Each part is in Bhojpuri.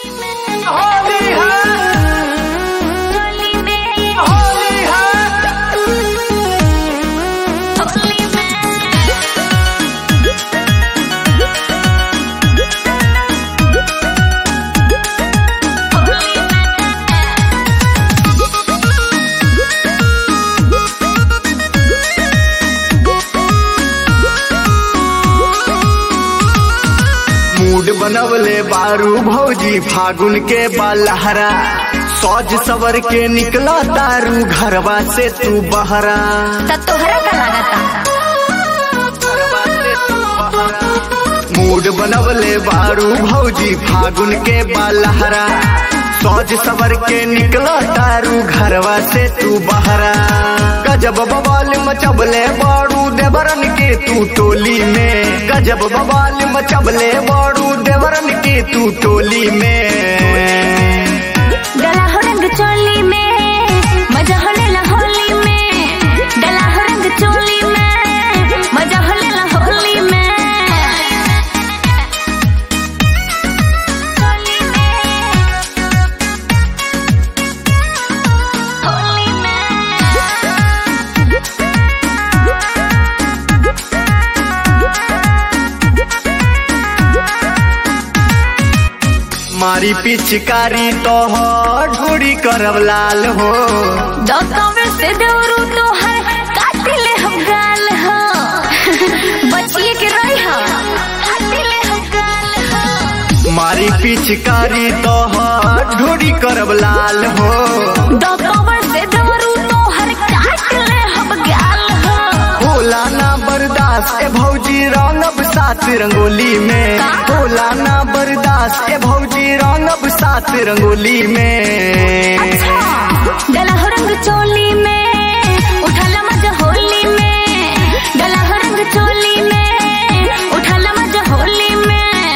होली है होली है मूड बनवले बारू भौजी फागुन के बालहरा सौज सवर के निकला तारू घरवा से तू बहरा त तोहरा का लागता घरवा से तू बहरा। मूड बनवले बारू भौजी फागुन के बालहरा सौज सवर के निकला तारू घरवा से तू बहरा गजब बवाल मचबले बारू देवरन के तू टोली में गजब बवाल मचबले बारू देवरन के तू टोली में गला हो रंग चोली में मजा होले ला होली में गला हो रंग चोली में मजा होले ला होली में होली में होली मारी पिचकारी तो हो ढोड़ी करब लाल हो दकावे से दौरू तो है काटिले हम गाल हो बचिए के रही हो काटिले हम गाल हो मारी पिचकारी तो हो ढोड़ी करब लाल हो दकावे से दौरू तो हर काटिले हम गाल हो होला ना बर्दाश्त ए भौजी रंगब साथ रंगोली में होला ना बर्दाश्त ए भौजी रंगब साथ रंगोली में गला हो रंग चोली में उठाला मजा होली में गला हो रंग चोली में उठाला मजा होली में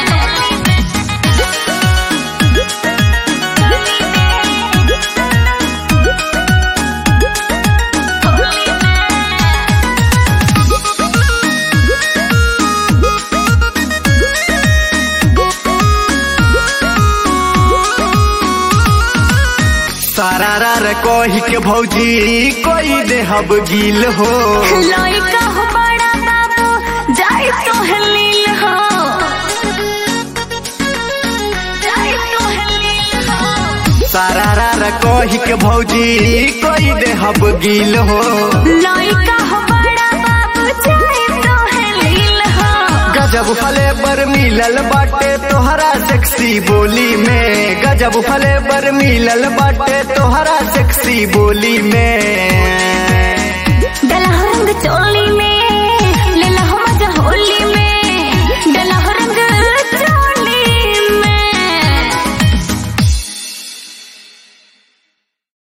सारा रार कही के भौजी कोई देहब गील हो लइका हो बड़ा बाबू जाई तो हलील हो जाई तो हलील हो सारा रार कही के भौजी कोई देहब गील हो लइका हो बड़ा बाबू जाई तो हलील हो गजब फले बर मिलल बाटे तोहरा सेक्सी बोली में गजब फले बर मिलल बाटे तोहरा सेक्सी बोली में गला हो रंग चोली